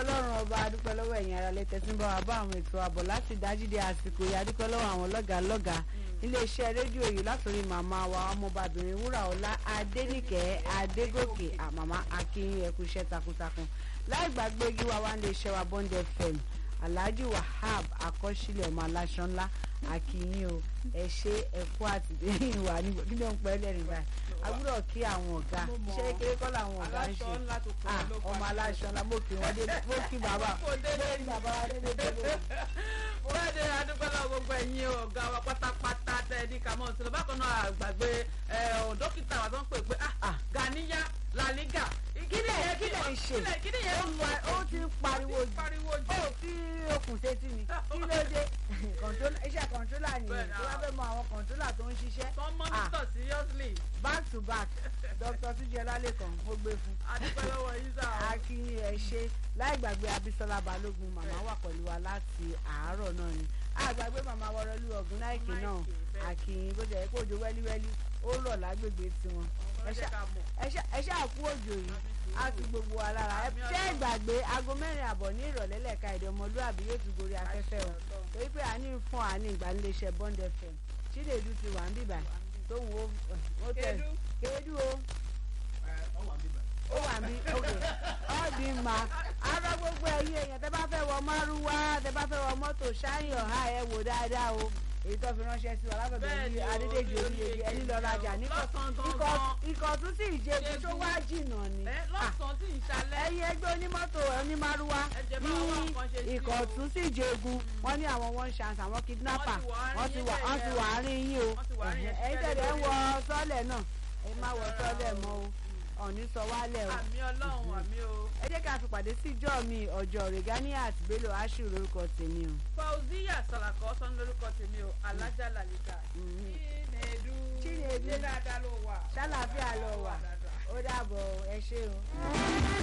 ọlọ́run ọba adúpẹ́ lọ́wọ́ ẹ̀yin ara lẹ́tẹ̀ tí ń bá wa bá àwọn ètò àbọ̀ láti dájídé àsìkò yìí adúpẹ́ lọ́wọ́ àwọn lọ́gàá lọ́gàá iléeṣẹ́ rédíò yìí látòrí màmá wa ọmọbàbìnrin wúrà ọlá adénìkẹ́ adégòkè àmàmá akínyìn ẹkú iṣẹ́ takuntakun láì gbàgbé gíwá wa ń lè ṣe wa bond fm alhaji wahab akọ́sílẹ̀ ọmọ aláṣọ ńlá akínyìn o ẹ ṣe ẹ̀kú àtìlẹ́yìn wa ní kí ló ń pẹ́ lẹ́rìn báyìí agbúrò kí àwọn ọ̀gá ṣé kékeré kọ́ làwọn ọ̀gá ń ṣe ọmọ aláṣọ ńlá mo kí wọn dé mo kí bàbá mo kí bàbá wa dé dé dé bẹ́ẹ̀ni adúpẹ́lá gbogbo ẹ̀yin ọ̀gá wa pátápátá tẹ́ẹ̀dí kàmọ́ sílẹ̀ bákan náà àgbàgbé dókítà wa tó ń pè pé ganiya laliga kílẹ̀ yẹn kílẹ̀ ń ṣe kílẹ̀ yẹn ń wá ó ti ń pariwo jù pariwo jù ó fi okùn sétí ni kí ló dé iṣẹ́ kọ̀ǹtólà nìyẹn tó bá fẹ́ mọ àwọn kọ̀ǹtólà tó ń ṣiṣẹ́ tó ń mọ́nítọ̀ seriously back to back dr tuji ọlálẹ́kan ó gbé fún adúpẹ́ lọ́wọ́ yín sá o. akínyìn ẹ ṣe láì gbàgbé abisola balógun màmá wà pẹ̀lú wa láti àárọ̀ náà ni àgbàgbé màmá wọrọlú ọ̀gùn náìkì náà akínyìn bó jẹ́ kó ojú wẹ́líwẹ́lí ó rọ̀ lágbègbè tiwọn ẹ ṣáà kú òjò yìí a fi gbogbo wa lára ẹ ṣé ìgbàgbé aago mẹ́rin àbọ̀ ní ìrọ̀lẹ́ lẹ́ka èdè ọmọlúàbí yóò tún gorí afẹ́fẹ́ o torí pé àní fún àní ìgbaniléeṣẹ́ bond fm chinedu ti wà ń bìbà tó wù ó tẹ̀ kéédú o ó wà mí ok ọ́ọ̀dì mà ara gbogbo ẹ̀yin èèyàn tẹ́ bá fẹ́ wọ márúwá tẹ́ bá fẹ́ wọ mọ́tò ṣáyìn ọ̀há ẹ̀ wò dáadáa o èyí tó fi ránṣẹ́ sí wa látọ̀dọ̀ ní adédèjì oríyèjì ẹni lọ rajà ikọ̀ tún sì ìjẹ́gun tó wá jìnnà ni lọ́sàn-án tí ìṣàlẹ̀ ẹ̀yin ẹgbẹ́ onímọ́tò onímárúwá ní ikọ̀ tún sì ìjẹ́gun wọ́n ní àwọn one chance àwọn kidnapper wọ́n ti wà wọ́n ti wà àárín yín o ẹ̀yin tẹ̀lé ń wọ sọ́ọ̀lẹ̀ náà ẹ má wọ sọ́ọ̀lẹ̀ mọ́ o ọ̀ní sọ wálẹ̀ o. àmì ọlọ́run àmì o. ẹ jẹ́ ká fi pàdé sí ìjọ mi ọjọ́ Reganiat Bello Ashiru lórúkọ tèmi o. Fauziya Salako sọ ní lórúkọ tèmi o alájà làlíkà. Chinedu Chinedu ṣé dáadáa ló wà. ṣàlàáfíà ló wà ó dàbọ̀ ẹ ṣé o.